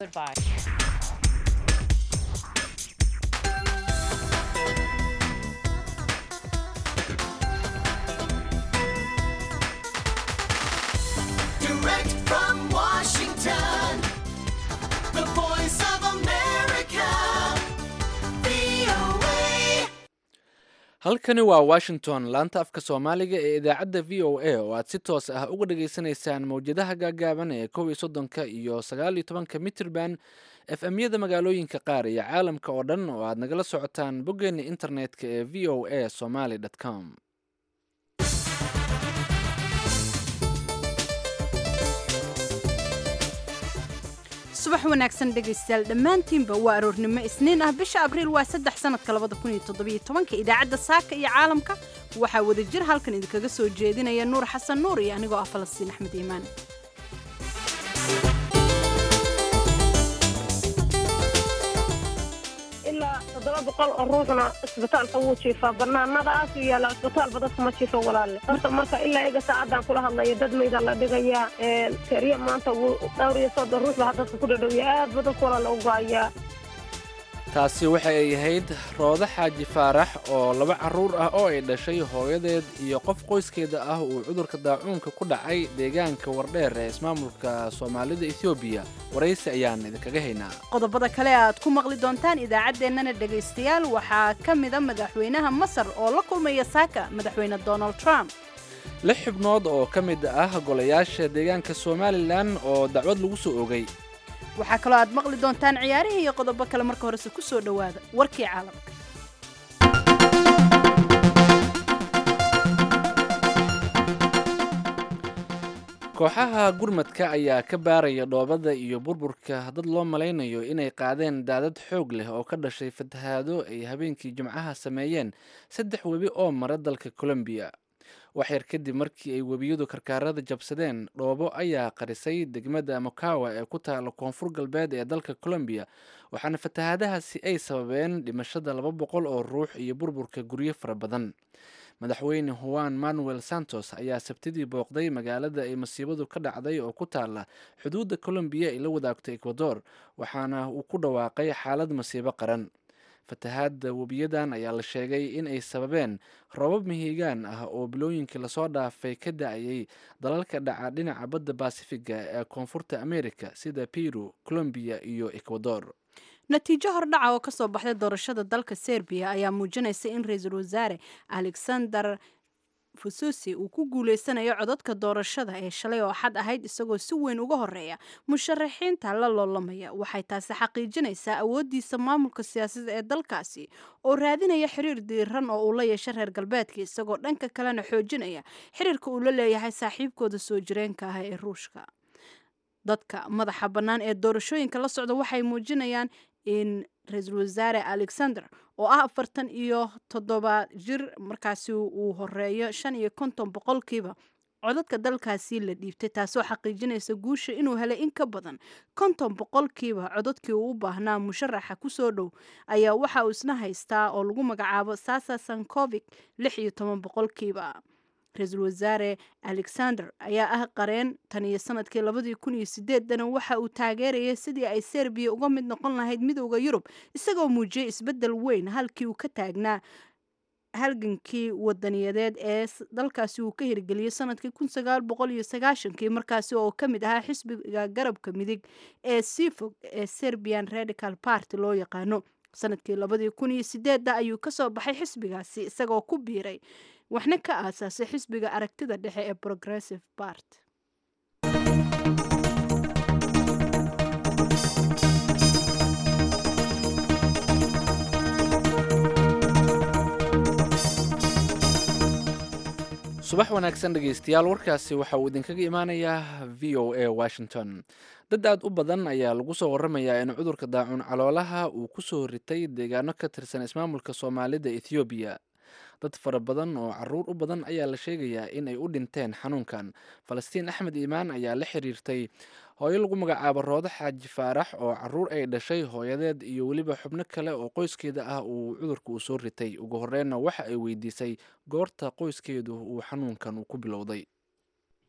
Goodbye. Direct from Washington, the voice of America, VOA. halkani waa washington laanta afka soomaaliga ee idaacadda v o a oo aad si toos ah uga dhageysanaysaan mowjadaha gaagaaban ee kow iyo soddonka iyo sagaal iyo tobanka mitrban f m-yada magaalooyinka qaar iyo caalamka oo dhan oo aad nagala socotaan boggeena internetka ee v o a somaly com subax wanaagsan dhegaystayaal dhammaantiinba waa aroornimo isniin ah bisha abriil waa saddex sanadka labada kun iyo toddobiyo tobanka idaacadda saaka iyo caalamka waxaa wada jir halkan idinkaga soo jeedinaya nuur xasan nuur iyo anigoo ah falastiin axmed iimaan ilaa toddoba boqol oo ruuxna isbitaalka wuu jiifaa banaanadaas u yaalla isbitaalba dadka ma jiifo walaalle horta marka ilaa iga saacadaan kula hadlayo dad mayda la dhigayaa keriya maanta wuu dhowr iyo soddon ruux baa dadka ku dhadhowya aad ba dadka walaalla u go-ayaa taasi waxa ay ahayd roodo xaaji faarax oo laba carruur ah oo ay dhashay hooyadeed iyo qof qoyskeeda ah uu cudurka daacuunka ku dhacay deegaanka wardheer ee ismaamulka soomaalida ethoobiya waraysi ayaan idinkaga haynaa qodobada kale aad ku maqli doontaan idaacaddeenana dhegaystayaal waxaa ka mida madaxweynaha masar oo la kulmaya saaka madaxweyne donald trump lix xubnood oo ka mid ah golayaasha deegaanka somalilan oo dacwad lagu soo ogay waxaa kaloo aad maqli doontaan ciyaarihii iyo qodobo kale marka horese ku soo dhowaada warkii caalamka kooxaha gurmadka ayaa ka baaraya dhoobada iyo burburka dad loo malaynayo inay qaadeen daadad xoog leh oo ka dhashay fatahaado ay habeenkii jimcaha sameeyeen saddex webi oo mara dalka colombiya waxyar kadib markii ay webiyadu karkaarada jabsadeen dhoobo ayaa qarisay degmada mokawa ee ku taala koonfur galbeed ee dalka colombiya waxaana fatahaadahaasi ay sababeen dhimashada laba boqol oo ruux iyo burburka guryo fara badan madaxweyne juan manuel santos ayaa sabtidii booqday magaalada ay masiibadu ka dhacday oo ku taala xuduudda colombiya ay la wadaagto ecuador waxaana uu ku dhawaaqay xaalad masiibo qaran fatahaadda webiyadan ayaa la sheegay in ay sababeen roobab mihigaan ah oo bilooyinkii lasoo dhaafay ka da-ayay dalalka dhaca dhinaca badda baasifiga ee koonfurta america sida peru colombiya iyo ecuador natiijo hordhaca oo ka soo baxday doorashada dalka serbiya ayaa muujinaysa in ra-iisul wasaare alexander fususi uu ku guuleysanayo codadka doorashada ee shalay oo xad ahayd isagoo si weyn uga horeeya musharaxiinta la loolamaya waxay taasi xaqiijinaysaa awooddiisa maamulka siyaasadda ee dalkaasi oo raadinaya xiriir diiran oo uu la yeesha reer galbeedka isagoo dhanka kalena xoojinaya xiriirka uu la leeyahay saaxiibkooda soo jireenka ah ee ruushka dadka madaxa bannaan ee doorashooyinka la socda waxay muujinayaan in ra-iisul wasaare alexander oo ah afartan iyo toddoba jir markaasi uu horeeyo shan iyo konton boqolkiiba codadka dalkaasi la dhiibtay taasoo xaqiijinaysa guusha inuu helay in ka badan konton boqolkiiba codadkii uu u baahnaa musharaxa kusoo dhow ayaa waxa uu isna haystaa oo lagu magacaabo sasa sankovic lix iyo toban boqolkiiba ra-iisul wasaare alexander ayaa ah qareen tan iyo sanadkii labadii kun iyo sideedana waxa uu taageerayay sidii ay serbiya uga mid noqon lahayd midooda yurub isagoo muujiyey isbeddel weyn halkii uu ka taagnaa halgankii wadaniyadeed ee dalkaasi uu ka hirgeliyey sanadkii kun sagaal boqol iyo sagaashankii markaasi oo ka mid ahaa xisbiga garabka midig ee sii fog ee serbian radical party loo yaqaano sanadkii labadii kun iyo sideedda ayuu kasoo baxay xisbigaasi isagoo ku biiray waxna ka aasaasay xisbiga aragtida dhexe ee progressive bart subax wanaagsan dhegaystayaal warkaasi waxa uu idinkaga imaanayaa v o a washington dad aad u badan ayaa lagu soo waramayaa in cudurka daacuun caloolaha uu ku soo ritay deegaano ka tirsan ismaamulka soomaalida ethoobiya dad fara badan oo caruur u badan ayaa la sheegayaa in ay u dhinteen xanuunkan falastiin axmed iimaan ayaa la xiriirtay hooyo lagu magacaabo roodo xaaji faarax oo caruur ay dhashay hooyadeed iyo weliba xubno kale oo qoyskeeda ah uu cudurka uu soo ritay ugu horreynna waxa ay weydiisay goorta qoyskeedu uu xanuunkan uu ku bilowday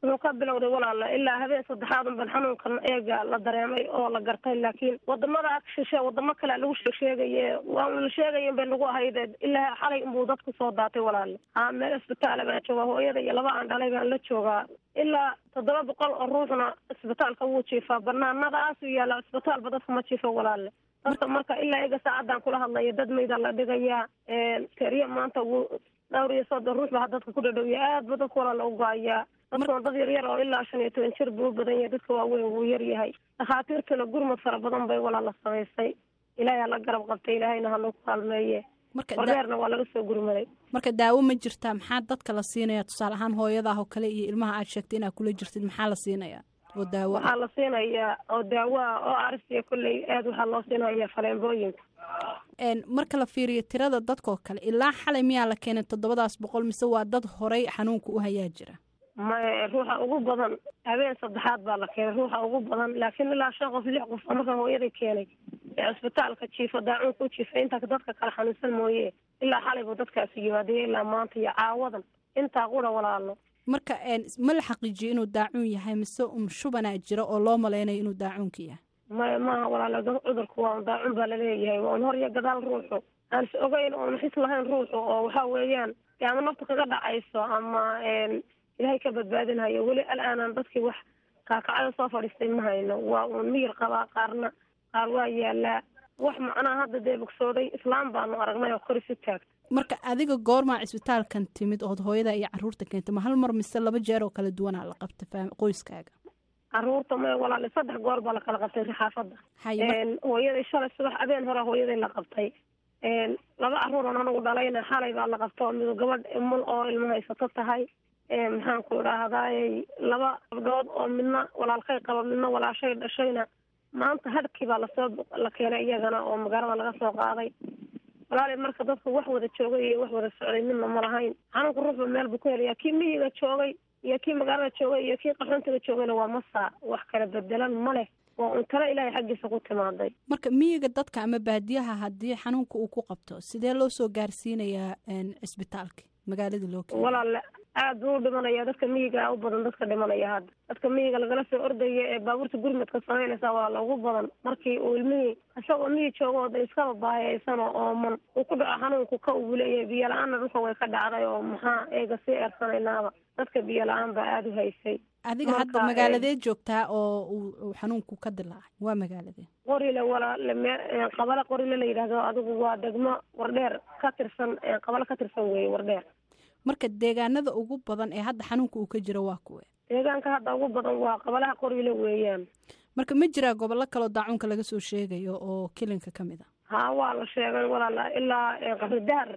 wuxuu ka bilowday walaala ilaa habeen saddexaad unban xanuunkan eega la dareemay oo la gartay laakiin wadamada ag shishe wadamo kale lagu sheegsheegaye waa la sheegaya inbay nagu ahayd ilaa xalay inbuu dadku soo daatay walaale haa meel isbitaala baan joogaa hooyada iyo laba aan dhalay baan la joogaa ilaa toddoba boqol oo ruuxna isbitaalka wuu jiifaa banaanadaasuu yaalla isbitaalba dadka ma jiifo walaale dadka marka ilaa iga saacadaan kula hadlaya dad mayda la dhigayaa teriya maanta wuu dhowr iyo soddon ruux baa dadka ku dhadhowya aad ba dadka walaala u go-ayaa dadka dad yar yar oo ilaa shan iyo toban jir buu u badan yahay dadka waaweyn wuu yar yahay dhakhaatiirtuna gurmad fara badan bay walaala samaysay ilaahay hala garab qabtay ilaahayna halagu kaalmeeye marka wardeerna waa laga soo gurmaday marka daawo ma jirtaa maxaa dadka la siinaya tusaale ahaan hooyadaah oo kale iyo ilmaha aad sheegtay inaad kula jirtid maxaa la siinayaa oo daawo ah waxaa la siinayaa oo daawo ah oo arsiya kolley aad waxaa loo siinaya faleembooyinka Een, marka la fiiriyo tirada dadkoo kale ilaa xalay miyaa la keenay toddobadaas boqol mise waa dad horay xanuunka u hayaa jira ma ruuxa ugu badan habeen saddexaad baa la keenay ruuxa ugu badan laakiin ilaa shan qof lix qof marka hooyaday keenay ee cisbitaalka jiifa daacuunka u jiifa inta dadka kale xanuunsan mooye ilaa xalay buu dadkaasi yimaadaya ilaa maanta iyo caawadan intaa qura walaalo marka een, ma la xaqiijiyo inuu daacuun yahay mise um shubanaa jira oo loo malaynayo inuu daacuunka yahay ma maaha walaalo dad cudurku waa un daacun baa laleeyahay waa un hor iyo gadaal ruuxu aan is ogeyn oon xis lahayn ruuxu oo waxa weeyaan dee ama nafta kaga dhacayso ama een, ilaahay ka badbaadinhayo weli al-aanan dadkii wax kaakacada soo fadhiistay ma hayno waa uun miyir qabaa qaarna qaar waa yaalaa wax macnaha hadda dee bogsooday islaam baanu aragnay oo kor isu taagta marka adiga goormaa cisbitaalkan timid ood hooyada iyo caruurta keentay ma hal mar mise laba jeer oo kala duwanaa la qabta faam- qoyskaaga caruurta may walaale saddex goor baa lakala qabtay xaafadda haye mar- Een, hooyaday shalay subax habeen hore hooyaday la qabtay Een, laba caruuran anagu dhalayna xalay baa la qabta oo midu gabadh mul oo ilmo haysato tahay Een, maxaan ku idhaahdaay laba gabdhood oo midna walaalkay qaba midna walaashay dhashayna maanta hadhkii baa lasoo la keenay iyagana oo magaalada laga soo qaaday walaali marka dadka wax wada joogay iyo wax wada socday midna ma lahayn xanuunka ruuxba meel buu ku helayaa kii miyiga joogay iyo kii magaalada joogay iyo kii qaxoontiga joogayna waa masaa wax kala bedelan ma leh waa un talo ilaahay xaggiisa ku timaaday marka miyiga dadka ama baadiyaha haddii xanuunka uu ku qabto sidee loo soo gaarsiinayaa een, cisbitaalka magaalada loo keena walaale aad buu u dhimanaya dadka miyiga u badan dadka dhimanaya hadda dadka miyiga lagala soo ordaya ee baabuurta gurmadka samaynaysa waa loogu badan markii uu ilmihii isagoo miyi jooga oo de iskaba baahiyaysan oo ooman uu ku dhaco xanuunku ka uu leeyahay biyo la-aanna dhulka way ka dhacday oo maxaa eega sii eersanaynaaba dadka biyo la-aan baa aada u haysay adiga marka, hadda een, magaaladee joogtaa oo uu uu xanuunku ka dilaacay waa magaaladee qorile walaale me qabale qorile la yidhaahdo adigu waa degmo wardheer ka tirsan qabale ka tirsan weeye wardheer marka deegaanada ugu badan ee hadda xanuunka uu ka jiro waa kuwe deegaanka hadda ugu badan waa qabalaha qorile weeyaan marka ma jiraa gobollo kaloo daacuunka laga soo sheegayo oo kilinka ka mid a haa waa la sheegay walaala ilaa eh, qabri dahar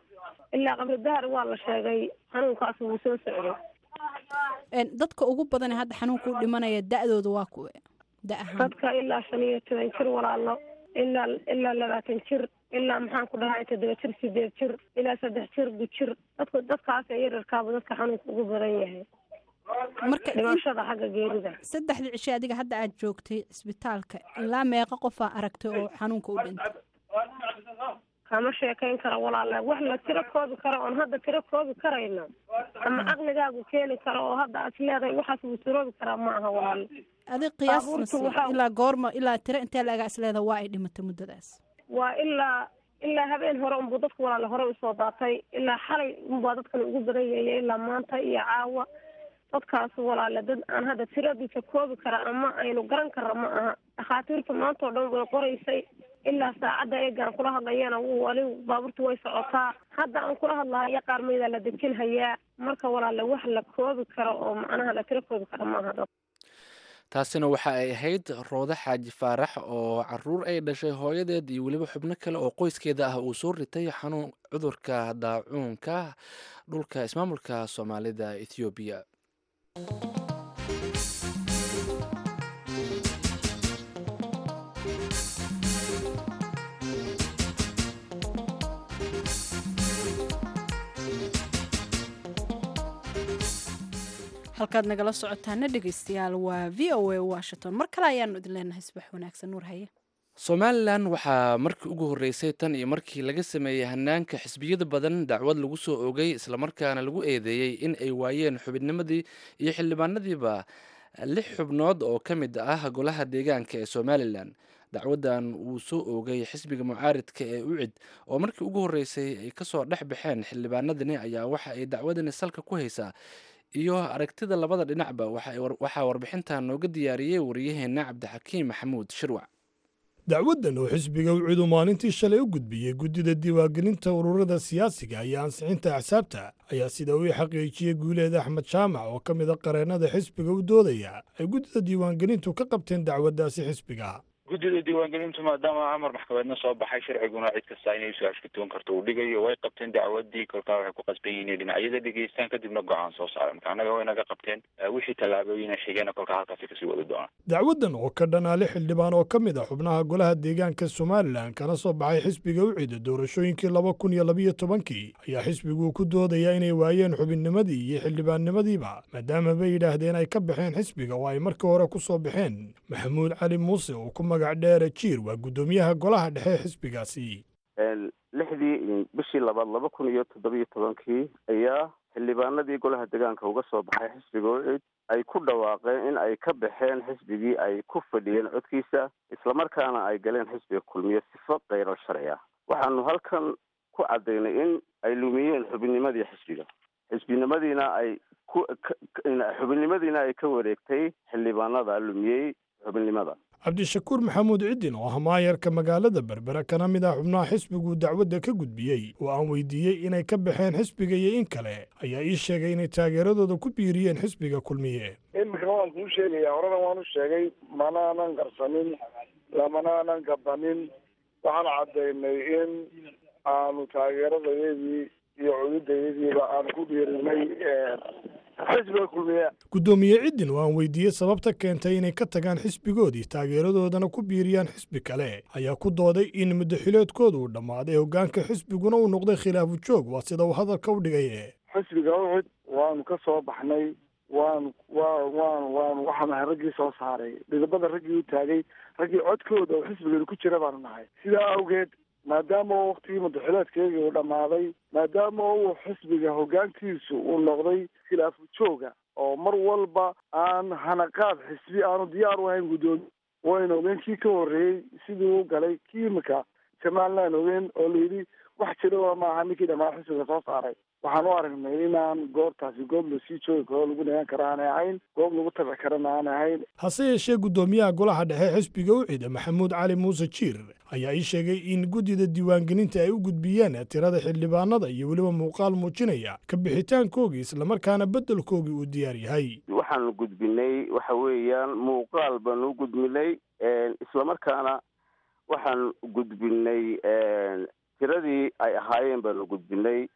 ilaa qabri dahar waa la sheegay xanuunkaas wuu soo socday Een, dadka ugu badan ee hadda xanuunka u dhimanaya da-dooda waa kuwe da ahaan dadka ilaa shan iyo toban jir walaalo ilaa ilaa labaatan jir ilaa maxaan ku dhahay toddoba jir sideed jir ilaa saddex jir gujir dadka dadkaas ee yararkaaba dadka xanuunka ugu badan yahay marka in- dhimashada xagga geerida saddexdii cishe adiga hadda aad joogtay cisbitaalka ilaa meeqa qofaa aragtay oo xanuunka u dhintay kama sheekayn karo walaala wax la tiro koobi karo oon hadda tiro koobi karayno ama caqligaagu keeni karo oo hadda aad leedahay waxaas wuu suroobi karaa ma aha walaala adig qiyaas Baabuurta nasiib waxaa- ilaa goorma ilaa tiro intee laagaa isleeda waa ay dhimatay muddadaas waa ilaa ilaa habeen hore unbuu dadku walaala hore usoo daatay ilaa xalay unbaa dadkan ugu badan yahay ilaa maanta iyo caawa dadkaas walaala dad aan hadda tiradiisa koobi kara ama aynu garan karra ma aha dhakhaatiirta maanta oo dhan way qoraysay ilaa saacadda eegaan kula hadlayana wuu wali baabuurta way socotaa hadda aan kula hadlahayo qaar maydaa la dejin hayaa marka walaala wax la koobi karo oo macnaha la tiro koobi kara ma aha dad taasina waxa ay ahayd roode xaaji faarax oo caruur ay dhashay hooyadeed iyo weliba xubno kale oo qoyskeeda ah uu soo ritay xanuun cudurka daacuunka dhulka ismaamulka soomaalida ethoobiya halkaad nagala socotaana dhegeystayaal waa v o a washington mar kale ayaanu idin leenahay subax wanaagsan nuur haye somalilan waxaa markii ugu horreysay tan iyo markii laga sameeyey hanaanka xisbiyada badan dacwad lagu soo oogay islamarkaana lagu eedeeyey in ay waayeen xubinnimadii iyo xildhibaanadiiba lix xubnood oo ka mid ah golaha deegaanka ee somalilan dacwaddan uu soo oogay xisbiga mucaaridka ee ucid oo markii ugu horreysay ay kasoo dhex baxeen xildhibaanadani ayaa waxa ay dacwadani salka ku haysaa iyo aragtida labada dhinacba waxaa warbixintan nooga diyaariyey wariyaheenna cabdixakiim maxamuud shirwac dacwaddan oo xisbiga ucidu maalintii shalay u gudbiyey guddida diiwaangelinta ururada siyaasiga iyo ansixinta axsaabta ayaa sida uu xaqiijiyey guuleed axmed jaamac oo ka mid a qareennada xisbiga u doodaya ay guddida diiwaangelintu ka qabteen dacwaddaasi xisbiga guddida diiwaangelintu maadaama amar maxkamadeedna soo baxay sharciguna cid kasta inay su-aasha ka tugan karto uu dhigayo way qabteen dacwadii kolkaa waxay ku qasban yihiin inay dhinacyada dhegeystaan kadibna go-aan soo saara marka annaga way naga qabteen wixii tallaabooyina xigeenna kolkaa halkaasi kasii wadi doonaan dacwaddan oo ka dhan ali xildhibaan oo ka mid a xubnaha golaha deegaanka somalilan kana soo baxay xisbiga ucida doorashooyinkii laba kun iyo labiyo tobankii ayaa xisbigu ku doodaya inay waayeen xubinnimadii iyo xildhibaannimadiiba maadaama bay yidhaahdeen ay ka baxeen xisbiga oo ay markii hore ku soo baxeen maxamuud cali muuse oo ku magac dheere jiir waa guddoomiyaha golaha dhexe xisbigaasi lixdii bishii labaad laba kun iyo toddobiyo tobankii ayaa xildhibaanadii golaha deegaanka uga soo baxay xisbiga ucid ay ku dhawaaqeen in ay ka baxeen xisbigii ay ku fadhiyeen codkiisa islamarkaana ay galeen xisbiga kulmiye sifo kayral sharci ah waxaanu halkan ku caddaynay in ay lumiyeen xubinnimadii xisbiga xisbinimadiina ay ku xubinnimadiina ay ka wareegtay xildhibaanada lumiyey xubinnimada cabdishakuur maxamuud ciddin oo ah maayarka magaalada berbera kana mid ah xubnaha xisbigu dacwadda ka gudbiyey oo aan weydiiyey inay ka baxeen xisbiga iyo in kale ayaa ii sheegay inay taageeradooda ku biiriyeen xisbiga kulmiye imika waan kuu sheegaya horena waan u sheegay manaanan qarsanin lamanaanan gabanin waxaan caddaynay in aanu taageeradayadii iyo cududayadiiba aan ku dhiirinay xisbiga kulmiye guddoomiye ciddin oo aan weydiiyey sababta keentay inay ka tagaan xisbigoodii taageeradoodana ku biiriyaan xisbi kale ayaa ku dooday in muddaxileedkooda uu dhammaaday hoggaanka xisbiguna uu noqday khilaafu joog waa sida uu hadalka u dhigaye xisbiga ucid waanu ka soo baxnay waan wa waan waan waxaan nahay raggii soo saaray dhidibada raggii u taagay raggii codkooda oo xisbigeeda ku jira baanu nahay sidaa awgeed maadaama waktigii madaxileedkeygii uu dhammaaday maadaama uu xisbiga hoggaankiisu uu noqday khilaafu jooga oo mar walba aan hanaqaad xisbi aanu diyaar u ahayn guddoomiye wayna ogeen kii ka horreeyey sidii u galay kii imika somalilan ogeen oo layidhi wax jiraba maaha ninkii dhammaan xisbiga soo saaray waxaan u aragnay inaan goobtaasi goob lasii joogi karo lagu nagaan karo aanay ahayn goob lagu tabi karana aanay ahayn hase yeeshee guddoomiyaha golaha dhexe xisbiga ucida maxamuud cali muuse jiir ayaa ii sheegay in guddida diiwaangelinta ay u gudbiyeen tirada xildhibaanada iyo weliba muuqaal muujinaya ka bixitaankoogii islamarkaana beddelkoogii uu diyaar yahay waxaanu gudbinay waxa weeyaan muuqaal baanu u gudbinay islamarkaana waxaan gudbinay tiradii ay ahaayeen baanu gudbinay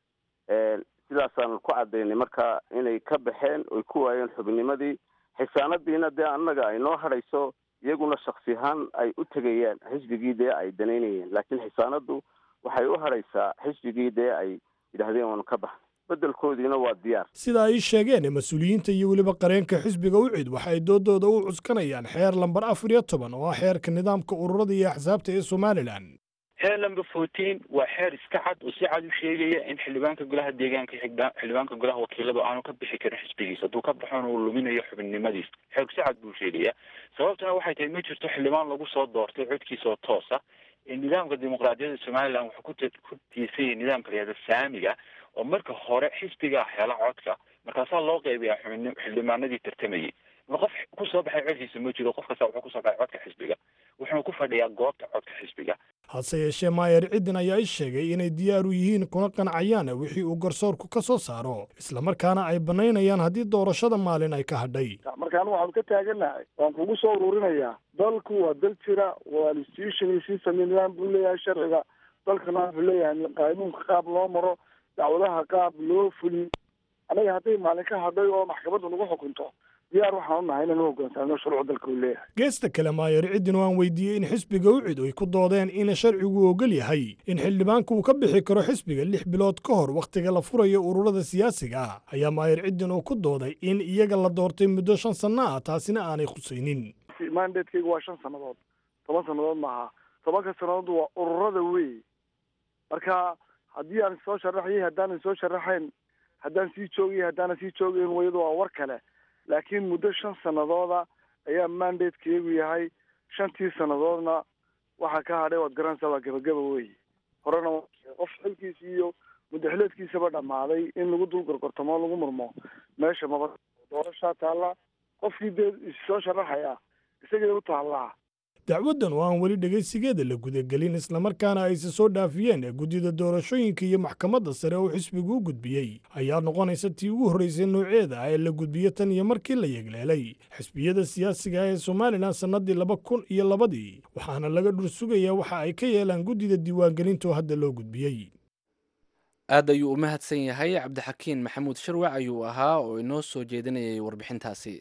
sidaasaanu ku caddaynay marka inay ka baxeen oy ku waayeen xubinnimadii xisaanadiina dee annaga ay noo hadhayso iyaguna shaksi ahaan ay u tegayaan xisbigii dee ay danaynayeen laakiin xisaanaddu waxay u hadhaysaa xisbigii dee ay yidhaahdeen waanu ka baxnay beddelkoodiina waa diyaar sida ay sheegeen mas-uuliyiinta iyo weliba qareenka xisbiga ucid waxa ay doodooda u cuskanayaan xeer lambar afar iyo toban oo ah xeerka nidaamka ururada iyo axsaabta ee somalilan xeer number fourteen waa xeer iska cad oo si cad u sheegaya in xildhibaanka golaha deegaanka xildhibaanka golaha wakiiladu aanu ka bixi karin xisbigiisa hadduu ka baxona uu luminayo xubinnimadiisa xeerku si cad buu sheegaya sababtuna waxay tahay ma jirto xildhibaan lagu soo doortay codkiisa oo toosa nidaamka dimuqraadiyadda somalilan wuxuu ku ku tiisanyay nidaamka layihahda saamiga oo marka hore xisbigaa hela codka markaasaa loo qeybiyaa xubin xildhibaanadii tartamayay qof kusoo baxay codkiisa ma jiro qof kasta wuxuu kusoo baxay codka xisbiga wuxuuna ku fadhiyaa goobta codka xisbiga hase yeeshee maayer ciddin ayaa i sheegay inay diyaar u yihiin kuna qancayaan wixii uu garsoorku ka soo saaro islamarkaana ay bannaynayaan haddii doorashada maalin ay ka hadhay markaan waxaanu ka taagannahay waan kugu soo ururinayaa dalku waa dal jira waa institution system nidaam buu leeyahay sharciga dalkana wuxuu leeyahay qaanuunka qaab loo maro dacwadaha qaab loo fuliyo anaga hadday maalin ka hadhay oo maxkamadda nagu xukunto diyaar waxaan u nahay inaan u hoggaansaano shuruuc dalka uu leeyahay geesta kale maayer ciddin waan weydiiyey in xisbiga ucid ay ku doodeen in sharcigu ogol yahay in xildhibaanku uu ka bixi karo xisbiga lix bilood ka hor wakhtiga la furayo ururada siyaasiga ah ayaa maayer ciddin uu ku dooday in iyaga la doortay muddo shan sanno ah taasina aanay khusaynin mandatekeygu waa shan sannadood toban sannadood maaha tobanka sannadood waa ururada wey marka haddii aan soo sharaxayay haddaanan soo sharaxayn haddaan sii joogayay haddaanan sii joogayn wayadu waa war kale laakiin muddo shan sanadooda ayaa mandatekeegu yahay shantii sannadoodna waxaa ka hadhay waad garanaysaa waa gabagaba wey horena qof xilkiisi iyo muddaxileedkiisaba dhammaaday in lagu dul gorgortamo lagu murmo meesha maba doorashaa taalla qofkii dee issoo sharaxaya isagay u taallaa dacwaddan oo aan weli dhegaysigeeda la gudagelin islamarkaana ayse soo dhaafiyeen ee guddida doorashooyinka iyo maxkamadda sare oo xisbigu u gudbiyey ayaa noqonaysa tii ugu horraysay nooceeda ah ee la gudbiyo tan iyo markii la yegleelay xisbiyada siyaasiga ah ee somalilan sannaddii laba kun iyo labadii waxaana laga dhur sugayaa waxa ay ka yeelaan guddida diiwaangelinta oo hadda loo gudbiyey aad ayuu u mahadsan yahay cabdixakiin maxamuud sharwac ayuu ahaa oo inoo soo jeedinayay warbixintaasi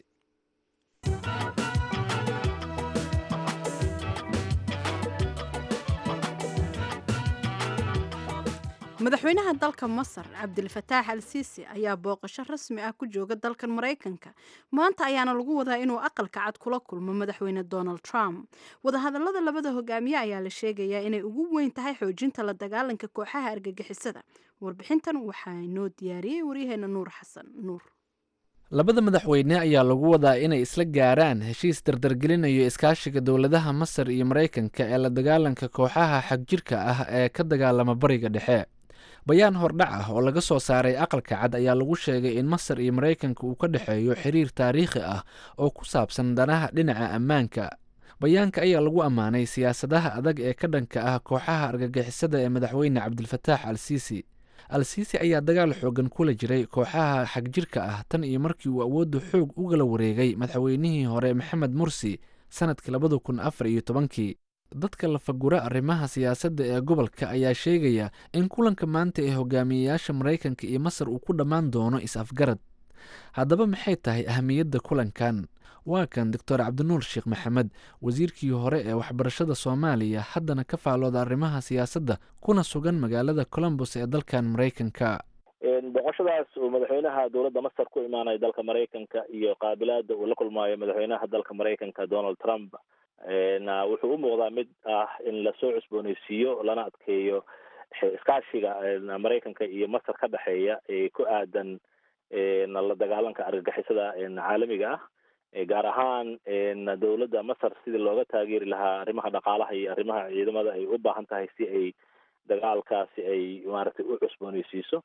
madaxweynaha dalka masar cabdilfataax al siisi ayaa booqasho rasmi ah ku jooga dalkan maraykanka maanta ayaana lagu wadaa inuu aqalka cad kula kulmo madaxweyne donald trump wadahadalada labada hogaamiye ayaa la sheegayaa inay ugu weyn tahay xoojinta la dagaalanka kooxaha argagixisada warbixintan waxaa inoo diyaariyey waryaheena nuur xasan nuur labada madaxweyne ayaa lagu wadaa inay isla gaaraan heshiis dardargelinayo iskaashiga dowladaha masar iyo maraykanka ee la dagaalanka kooxaha xagjirka ah ee ka dagaalama bariga dhexe bayaan hordhac ah oo laga soo saaray aqalka cad ayaa lagu sheegay in masar iyo maraykanka uu ka dhexeeyo xiriir taariikhi ah oo ku saabsan danaha dhinaca ammaanka bayaanka ayaa lagu ammaanay siyaasadaha adag ee ka dhanka ah kooxaha argagixisada ee madaxweyne cabdilfataax al siisi al siisi ayaa dagaal xoogan kula jiray kooxaha xagjirka ah tan iyo markii uu awoodda xoog ugala wareegay madaxweynihii hore maxamed mursi sanadkii labada kun afar iyo tobankii dadka lafagura arrimaha siyaasadda ee gobolka ayaa sheegaya in kulanka maanta ee hogaamiyeyaasha maraykanka iyo masar uu ku dhammaan doono is-afgarad haddaba maxay tahay ahamiyadda kulankan waa kan doctor cabdinuur sheekh maxamed wasiirkii hore ee waxbarashada soomaaliya haddana ka faalooda arrimaha siyaasadda kuna sugan magaalada colombos ee dalkan maraykanka boqoshadaas uu madaxweynaha dowladda masar ku imaanayo dalka maraykanka iyo qaabilaada uu la kulmaayo madaxweynaha dalka maraykanka donald trump na wuxuu u muuqdaa mid ah in lasoo cusbooneysiiyo lana adkeeyo iskaashiga maraykanka iyo masar ka dhexeeya ee ku aadan la dagaalanka argagixisada caalamiga ah gaar ahaan dowladda masar sidii looga taageeri lahaa arrimaha dhaqaalaha iyo arrimaha ciidamada ay u baahan tahay si ay dagaalkaasi ay maaragtay u cusbooneysiiso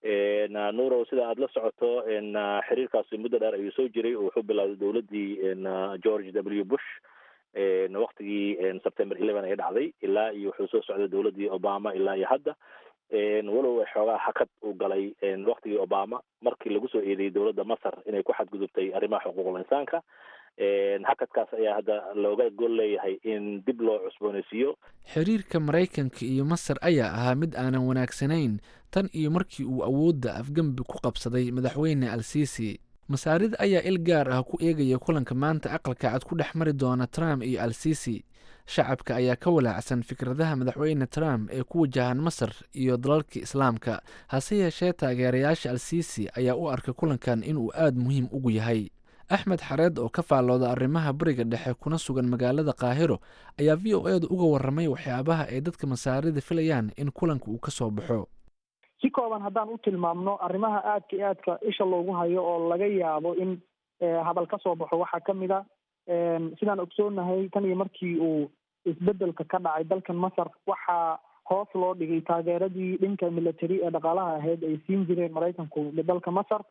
nurow sida aada la socoto xiriirkaasi muddo dheer ayuu soo jiray oo wuxuu bilowday dowladdii george w bush waktigii september eleven ay dhacday ilaa iyo wuxuu soo socday dowladdii obama ilaa iyo hadda walow xoogaa hakad uu galay waktigii obama markii lagu soo eedeeyey dowladda masar inay ku xadgudubtay arrimaha xuquuqul insaanka hakadkaas ayaa hadda looga gol leeyahay in dib loo cusbooneysiiyo xiriirka maraykanka iyo masar ayaa ahaa mid aanan wanaagsanayn tan iyo markii uu awoodda afgembi ku qabsaday madaxweyne al siisi masaarida ayaa il gaar ah ku eegaya kulanka maanta aqalka cad ku dhex mari doona trump iyo al siisi shacabka ayaa ka walaacsan fikradaha madaxweyne trump ee ku wajahan masar iyo dalalka islaamka hase yeeshee taageerayaasha al siisi ayaa u arka kulankan inuu aada muhiim ugu yahay axmed xareed oo ka faallooda arrimaha bariga dhexe kuna sugan magaalada kaahiro ayaa v o edu uga warramay waxyaabaha ay dadka masaarida filayaan in kulanka uu ka soo baxo si kooban haddaan u tilmaamno arrimaha aadka iyo aadka isha loogu hayo oo laga yaabo in hadal ka soo baxo waxaa ka mid a sidaan ogsoonahay tan iyo markii uu isbedelka ka dhacay dalkan masar waxaa hoos loo dhigay taageeradii dhanka military ee dhaqaalaha ahayd ay siin jireen maraykanku dalka masar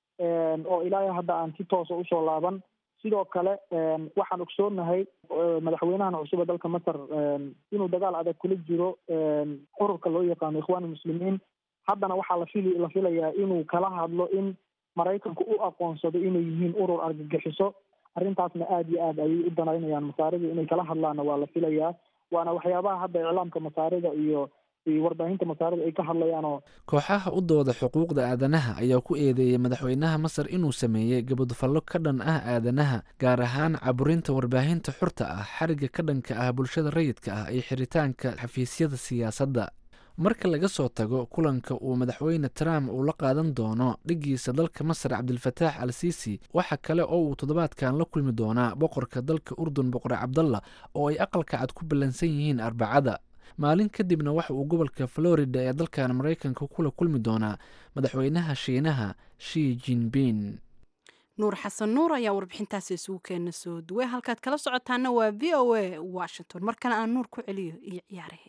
oo ilaa hadda aan si toosa usoo laaban sidoo kale waxaan ogsoonahay madaxweynahan cusub ee dalka masar inuu dagaal adag kula jiro ururka loo yaqaano ikhwaan muslimiin haddana waxaa la fili la filayaa inuu kala hadlo in maraykanku u aqoonsado inay yihiin urur argagixiso arrintaasna aada iyo aad ayay u danaynayaan masaarida inay kala hadlaanna waa la filayaa waana waxyaabaha hadda iclaamka masaarida iyo iyo warbaahinta masaarida ay ka hadlayaanoo kooxaha u dooda xuquuqda aadanaha ayaa ku eedeeyey madaxweynaha masar inuu sameeyey gabadfallo ka dhan ah aadanaha gaar ahaan caburinta warbaahinta xurta ah xariga ka dhanka ah bulshada rayidka ah iyo xiritaanka xafiisyada siyaasadda marka laga soo tago kulanka uu madaxweyne trump uu la qaadan doono dhiggiisa dalka masar cabdilfataax al siisi waxa kale oo uu toddobaadkan la kulmi doonaa boqorka dalka urdun boqor cabdalla oo ay aqalka cad ku ballansan yihiin arbacada maalin kadibna waxa uu gobolka florida ee dalkan maraykanka kula kulmi doonaa madaxweynaha shiinaha shi jinbin nuur xasan nuur ayaa warbixintaasi isugu keena soo duway halkaad kala socotaana waa v o a washington markana aan nuur ku celiyo iyo ciyaarihii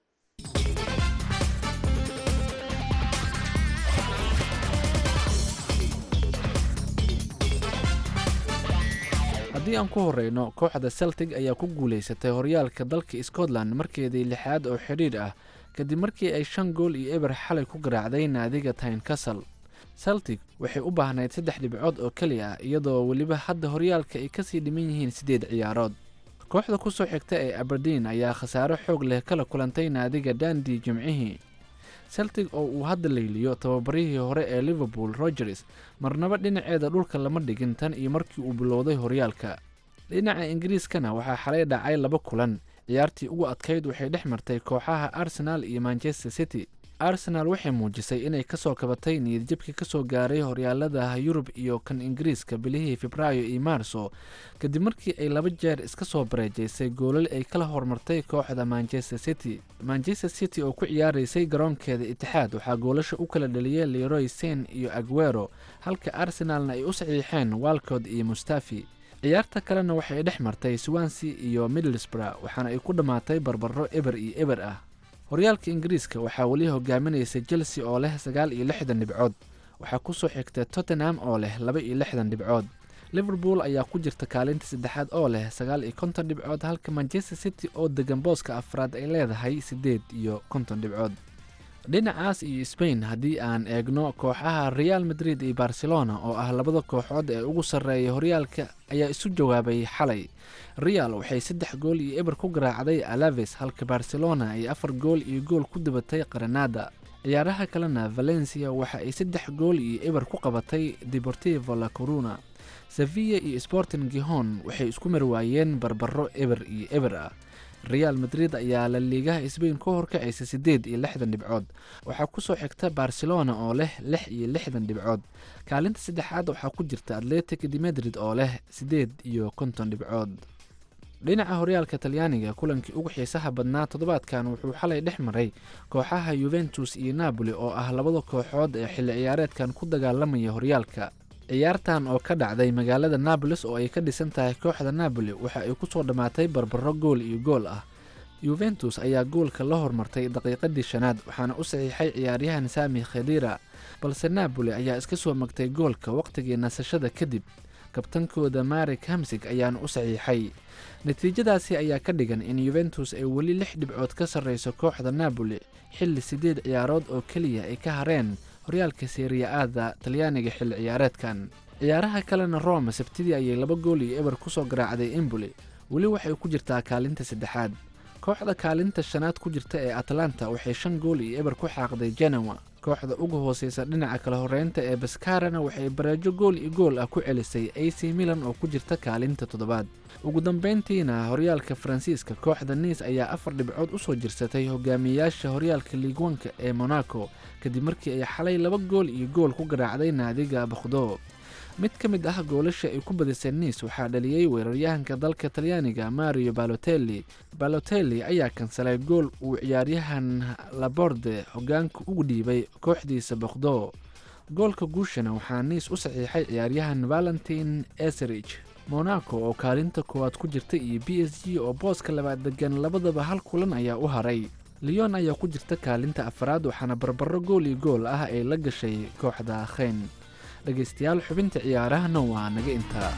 haddii aan ku horeyno kooxda celtic ayaa ku guuleysatay horyaalka dalka scotland markeedii lixaad oo xidhiidh ah kadib markii ay shan gool iyo eber xalay ku garaacday naadiga tynecastle celtic waxay u baahnayd saddex dhibcood oo keli ah iyadoo weliba hadda horyaalka ay kasii dhiman yihiin siddeed ciyaarood kooxda ku soo xigta ee aberdeen ayaa khasaaro xoog leh kala kulantay naadiga dandi jimcihii celtic oo uu hadda layliyo tababarihii hore ee liverpool rogers marnaba dhinaceeda dhulka lama dhigin tan iyo markii uu bilowday horyaalka dhinaca ingiriiskana waxaa xalay dhacay laba kulan ciyaartii ugu adkayd waxay dhex martay kooxaha arsenal iyo manchester city arsenal waxay muujisay inay kasoo kabatay niyadjabkii kasoo gaaray horyaalada yurub iyo kan ingiriiska bilihii febraayo iyo maarso kadib markii ay laba jeer iska soo bareejaysay goolal ay kala hormartay kooxda manchester city manchester city oo ku ciyaaraysay garoonkeeda itixaad waxaa goolasha u kala dhaliyay leroy sen iyo aguero halka arsenalna ay u saxiixeen walcod iyo mustafi ciyaarta kalena waxay dhex martay swansea iyo middlesbrough waxaana ay ku dhammaatay barbaro eber iyo eber ah horyaalka ingiriiska waxaa weli hogaaminaysa chelsea oo leh sagaal iyo lixdan dhibcood waxaa kusoo xigta tottenham oo leh laba iyo lixdan dhibcood liverpool ayaa ku jirta kaalinta saddexaad oo leh sagaal iyo konton dhibcood halka manchester city oo degan booska afraad ay leedahay siddeed iyo konton dhibcood dhinacaas iyo spain haddii aan eegno kooxaha real madrid iyo barcelona oo ah labada kooxood ee ugu sarreeya horyaalka ayaa isu jawaabay xalay real waxay saddex gool iyo eber ku garaacday alaves halka barcelona ay afar gool iyo gool ku dabatay qaranada ciyaaraha kalena valencia waxa ay saddex gool iyo eber ku qabatay deportivo la coruna sevilla iyo sporting gihon waxay isku marwaayeen barbaro eber iyo eber ah real madrid ayaa la liigaha sbain ka horkacaysa siddeed iyo lixdan dhibcood waxaa kusoo xigta barcelona oo leh lix iyo lixdan dhibcood kaalinta saddexaad waxaa ku jirta atletic de madrid oo leh siddeed iyo konton dhibcood dhinaca horyaalka talyaaniga kulankii ugu xiisaha badnaa toddobaadkan wuxuu xalay dhex maray kooxaha yuventus iyo napoli oo ah labada kooxood ee xilli ciyaareedkan ku dagaalamaya horyaalka ciyaartan oo ka dhacday magaalada nabolis oo ay ka dhisan tahay kooxda napoli waxa ay ku soo dhammaatay barbaro gool iyo gool ah yuventus ayaa goolka la hormartay daqiiqadii shanaad waxaana u saxiixay ciyaaryahan sami khedira balse napoli ayaa iska soo magtay goolka wakhtigii nasashada kadib kabtankooda marik hamsig ayaana u saxiixay natiijadaasi ayaa ka dhigan in yuventus ay weli lix dhibcood ka sarreyso kooxda napoli xilli siddeed ciyaarood oo keliya ay ka hareen horyaalka seeriya-aada talyaaniga xilli ciyaareedkan ciyaaraha kalena roma sabtidii ayay laba gool iyo eber ku soo garaacday emboli weli waxay ku jirtaa kaalinta saddexaad kooxda kaalinta shanaad ku jirta ee atlanta waxay shan gool iyo eber ku xaaqday genowa kooxda uga hooseysa dhinaca kala horeynta ee baskarana waxay bareejo gool iyo gool ah ku celisay ac milan oo ku jirta kaalinta toddobaad ugu dambeyntiina horyaalka faransiiska kooxda niis ayaa afar dhibcood u soo jirsatay hogaamiyayaasha horyaalka liigwanka ee monaco kadib markii ay xalay laba gool iyo gool ku garaacday naadiga bakhdo mid ka mid ah goolasha ay ku badisay niis waxaa dhaliyey weeraryahanka dalka talyaaniga mario balotelli balotelli ayaa kansalay gool uu ciyaaryahan laborde hogaanka ugu dhiibay kooxdiisa bakhdo goolka guushana waxaa niis u saxiixay ciyaaryahan valentin eserich monaco oo kaalinta koowaad ku jirta iyo b s g oo booska labaad degan labadaba hal kulan ayaa u haray leon ayaa ku jirta kaalinta afaraad waxaana barbaro gool iyo gool ah ay la gashay kooxda kheyn dhegaystayaal xubinta ciyaarahana waa naga intaa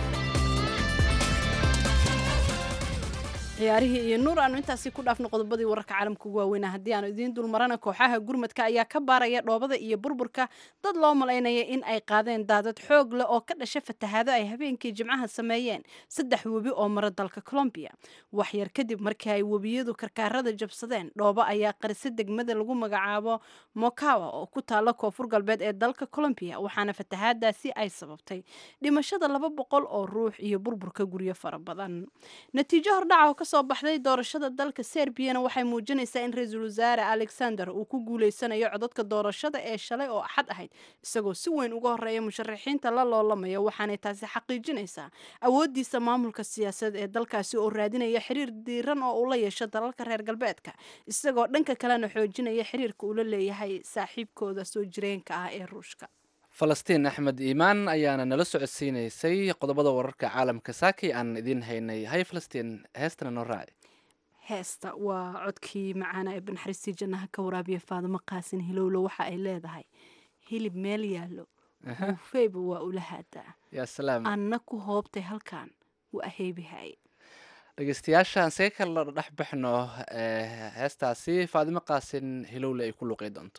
ciyaarihii iyo nuur aanu intaasi ku dhaafno qodobadii wararka caalamka ugu waaweynaa haddii aanu idiin dulmarana kooxaha gurmadka ayaa ka baaraya dhoobada iyo burburka dad loo malaynaya in ay qaadeen daadad xoog leh oo ka dhasha fatahaado ay habeenkii jimcaha sameeyeen saddex webi oo mara dalka colombiya waxyar kadib markii ay webiyadu karkaarada jabsadeen dhoobo ayaa qarisa degmada lagu magacaabo mokawa oo ku taala koonfur galbeed ee dalka colombiya waxaana fatahaadaasi ay sababtay dhimashada laba boqol oo ruux iyo burburka guryo fara badan natiijo hordhaca oo kasoo baxday doorashada dalka serbiyana waxay muujinaysaa in ra-iisul wasaare alexander uu ku guuleysanayo codadka doorashada ee shalay oo axad ahayd isagoo si weyn uga horeeya musharaxiinta la loolamaya waxaanay taasi xaqiijinaysaa awoodiisa maamulka siyaasadeed ee dalkaasi oo raadinaya xiriir diiran oo uu la yeesho dalalka reer galbeedka isagoo dhanka kalena xoojinaya xiriirka uu la leeyahay saaxiibkooda soo jireenka ah ee ruushka falastiin axmed iimaan ayaana nala socodsiinaysay qodobada wararka caalamka saakay aan idiin haynay hay falastiin heestana noo raaci heesta waa codkii macaana ee banaxariistii jannaha ka waraabiya faadimo qaasin hilowlo waxa ay leedahay hilib meel yaallo buufeyba waa ula haadaa yaa salaam anna ku hoobtay halkan waa aheybihay dhegeystayaashaan see kala dhex baxno eh, heestaasi faadimo qaasin hilowle ay ku luqey doonto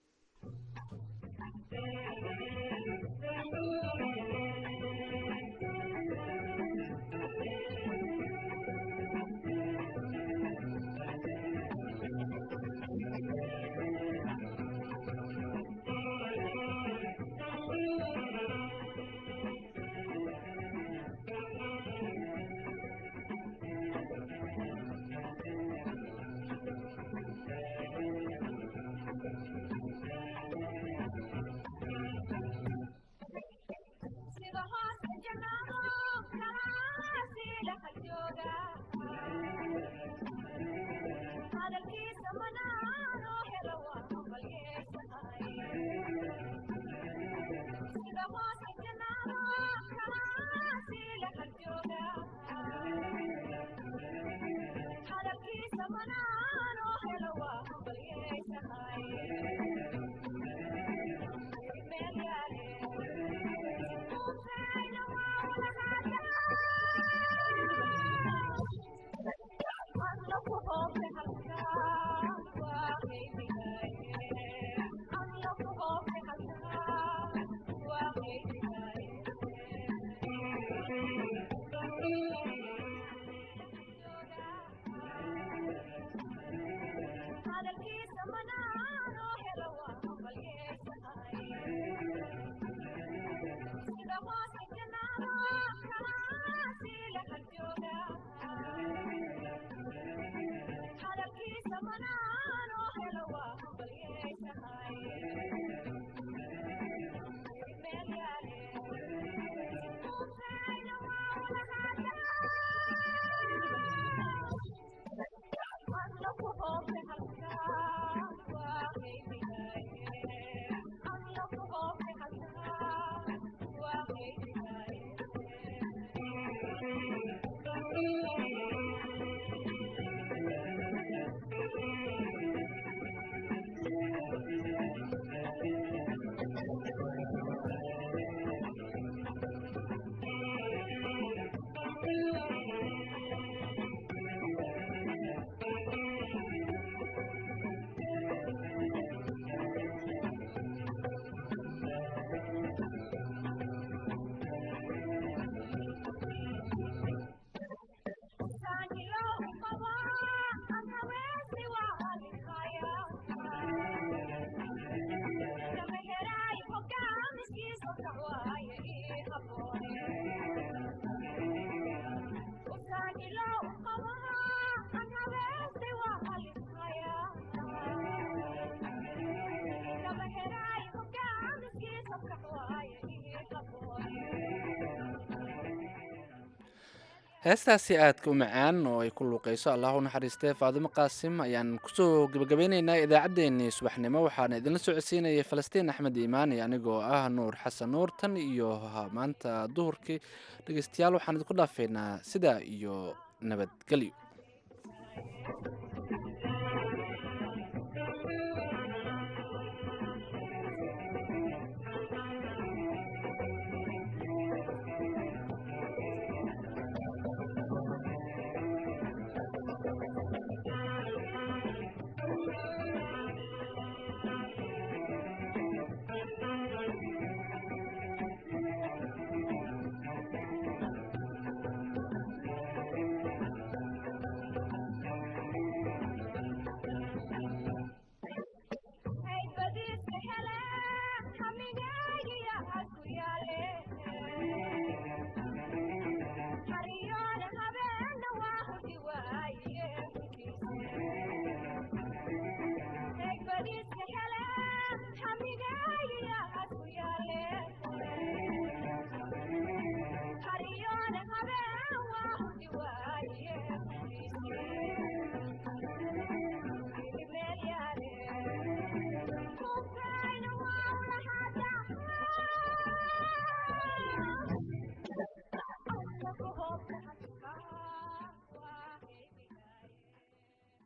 heestaasi aadka u macaan oo ay ku luuqayso allah u naxariistee faadimo qaasim ayaan kusoo gebagabeyneynaa idaacaddeenii subaxnimo waxaana idinla socodsiinayay falastiin axmed iimaan iyo anigoo ah nuur xasan nuur tan iyo maanta duhurkii dhegeystayaal waxaan idinku dhaafeynaa sidaa iyo nabadgelyo